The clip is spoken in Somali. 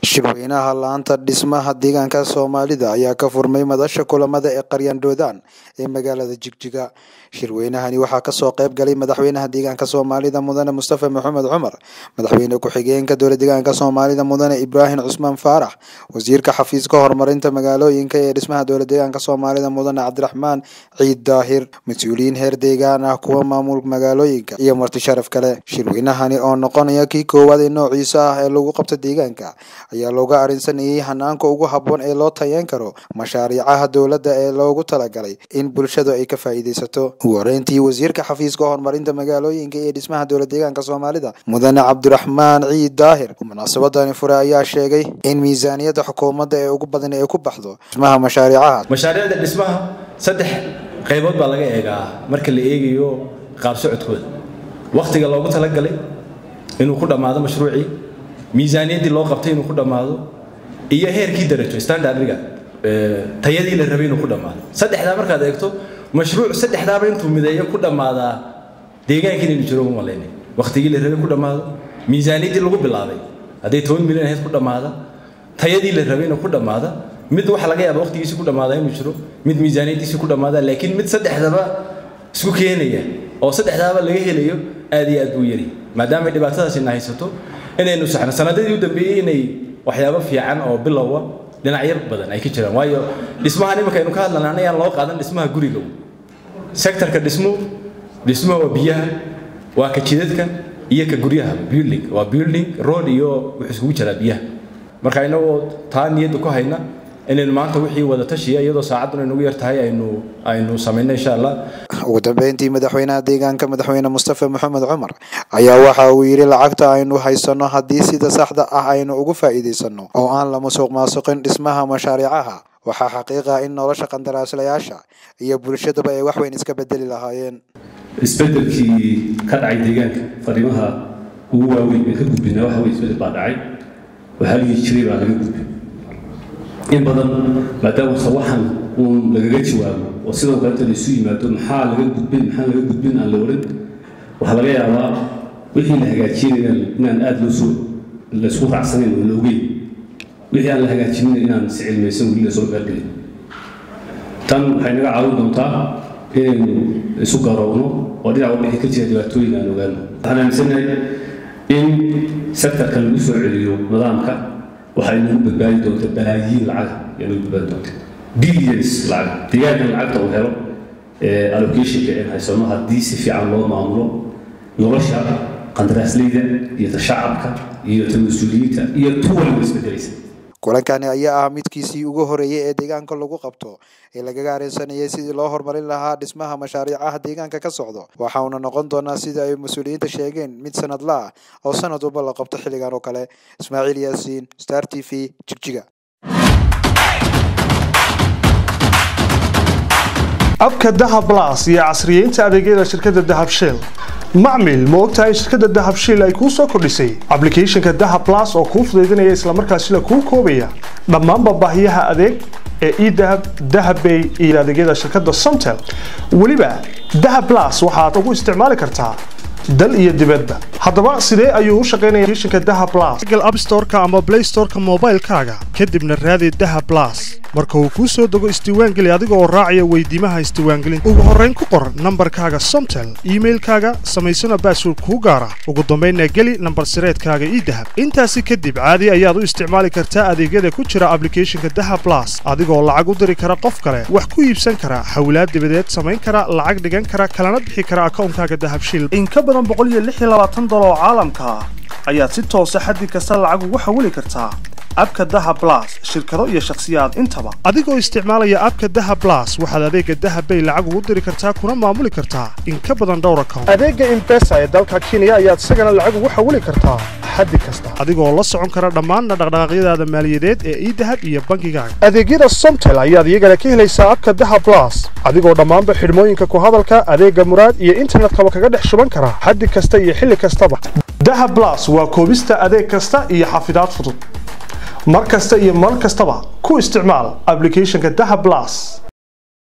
shirweynaha laanta dhismaha deegaanka soomaalida ayaa ka furmay madasha kulamada ee qaryaandhoodaan ee magaalada jigjiga shirweynahani waxaa kasoo qayb galay madaxweynaha deegaanka soomaalida mudane mustafa maxamed cumar madaxweyne ku-xigeenka dowla deegaanka soomaalida mudane ibraahim cusmaan faarax wasiirka xafiiska horumarinta magaalooyinka ee dhismaha dowla deegaanka soomaalida mudane cabdiraxmaan ciid daahir mas-uuliyiin heer deegaan ah kuwa maamul magaalooyinka iyo marti sharaf kale shirweynahani oo noqonaya kii koowaad ee noociisa ah ee lagu qabta deegaanka ayaa looga arrinsanayay hanaanka ugu habboon ee loo tayeyn karo mashaariicaha dowladda ee loogu talagalay in bulshadu ay ka faa'iidaysato ugu horeyntii wasiirka xafiiska horumarinta magaalooyinka iyo dhismaha dowla deegaanka soomaalida mudane cabdiraxmaan ciid daahir munaasabadani fure ayaa sheegay in miisaaniyadda xukuumadda ee ugu badan ay ku baxdo dhismaha mashaariicahaas mashaariicda dhismaha saddex qaybood baa laga eegaa marka la eegayo qaab socodkooda wakhtiga loogu talagalay inuu ku dhammaado mashruucii miisaaniyaddii loo qabtay inuu ku dhammaado iyo heerkii darajo standardga tayadii la rabay inuu ku dhammaado saddexdaa markaad eegto mashruuc saddexdaaba intuu mideeyo ku dhammaadaa deegaanka inaynu jiro ugu malaynay wakhtigii la rabay ku dhammaado miisaaniyaddii lagu bilaabay hadday toban milyan ahayd ku dhammaada tayadii la rabay inuu ku dhammaada mid waxa laga yaaba wakhtigiisii ku dhammaada inuu jiro mid miisaaniyaddiisii ku dhammaada laakiin mid saddexdaba isku keenaya oo saddexdaaba laga helayo aad iyo aad buu yari maadaama dhibaatadaasina haysato inaynu saxno sanadadii u dambeeyey inay waxyaabo fiican oo bilowa dhinacyo badan ay ka jiraan waayo dhismahan iminka aynu ka hadlana anayaan loo qaadan dhismaha guriga sektorka dhismo dhismo waa biyaha waa ka jidadka iyo ka guryaha building waa building road iyo wuxuu isugu jiraa biyaha marka inagoo taa niyadda ku hayna inaynu maanta wixii wada tashiya iyadoo saacadduna inugu yar tahay aynu aynu samayno insha allah ugu dambeyntii madaxweynaha deegaanka madaxweyne mustafa maxamed cumar ayaa waxa uu yidhi lacagta aynu haysano haddii sida saxda ah aynu ugu faa'iidaysano oo aan la musuq maasuqin dhismaha mashaariicaha waxaa xaqiiqa in nolosha qandaraaslayaasha iyo bulshaduba ay wax weyn iska bedeli lahaayeen isbedelkii ka dhacay deegaanka fariimaha ugu waaweyn ee ka gudbinaa waxa weye isbedel baa dhacay waxaa ligi jiray baa laga gudbin in badan maadaama sawaxan uun lagaga jawaabo oo sidoo kaleta la isu yimaado maxaa laga gudbin maxaa laga gudbin aan la odhan waxaa laga yaabaa wixii la hagaajinayaan inaan aada loo soo laysku raacsanayn oo la ogeyn wixii aan la hagaajinin inaan si cilmaysan weli lasoo gaargelin tan waxay naga caawin doontaa inaynu isu garoowno oo dhinac walba ka jira dhibaatooyin aan ogaano waxaan aaminsanahay in sektorka lagu soo celiyo nidaamka waxay nagu badbaadi doonta balaayiin lacaga ayaa nagu badbaadi doonta billions lacaga deegaankan lacagta uu helo allocationka in haysano haddii si fiican loo maamulo nolosha qandaraasleyda iyo ta shacabka iyo ta mas-uuliyiinta iyo tu waliba isbedelaysa kulankani ayaa ah midkiisii ugu horeeyey ee deegaanka lagu qabto ee lagaga areensanayay sidii loo horumarin lahaa dhismaha mashaariicaha deegaanka ka socdo waxauna noqon doonaa sida ay mas-uuliyiinta sheegeen mid sanadla ah oo sanad walba la qabto xilligan oo kale ismaaciil yaasiin star t v jigjiga abka dahab las iyo casriyeynta adeegyada shirkadda dahab shell macmil ma ogtahay shirkadda dahab shiil ay kuu soo kordhisay ablicathonka dahab las oo kuu fudaydinaya islamarkaasila kuu koobaya dhammaanba baahiyaha adeeg ee edahab dahabbay iyo adeegyada shirkadda somtel weliba dahab las waxaad ugu isticmaali kartaa dal iyo dibadba haddaba sidee ayuu u shaqaynaya applicationka dahab las google app storeka ama play storeka moobaylkaaga kadibna raadi dahab las marka uu kuu soo dego isdiiwaangeli adiga oo raacaya weydiimaha isdiiwaangelinta ugu horrayn ku qor nambarkaaga somtel iimailkaaga samaysana baasword kuu gaara ugu dambaynna geli nambar sireedkaaga ii dahab intaasi kadib caadi ayaad u isticmaali kartaa adeegyada ku jira ablicathonka dahab las adigoo lacag u diri kara qof kale wax ku iibsan kara xawlaad dibadeed samayn kara lacag dhigan kara kalana bixi kara akawnkaaga dahabshil in ka badan boqoliyoaaaaoo caalamka ah ayaad si toosa xaddi kasta lacag ugu xawili kartaa abka daha blas shirkado iyo shakhsiyaad intaba adigoo isticmaalaya abka daha blas waxaad adeega dahabbay lacag ugu diri kartaa kuna maamuli kartaa in ka badan dhowr account adeega imbesa ee dalka kenya ayaad isagana lacag ugu xawili kartaa xaddi kasta adigoo la socon kara dhammaanna dhaqdhaqaaqyadaada maaliyadeed ee idahab iyo bankigaaga adeegyada somtel ayaad iyagana ka helaysaa abka daha blas adigoo dhammaanba xidhmooyinka ku hadalka adeega muraad iyo internetkaba kaga dhex shuban kara xaddi kasta iyo xilli kastaba daha blas waa koobista adeeg kasta iyo xafidaad fudud mar kasta iyo mar kastaba ku isticmaal ablicathonka daha blas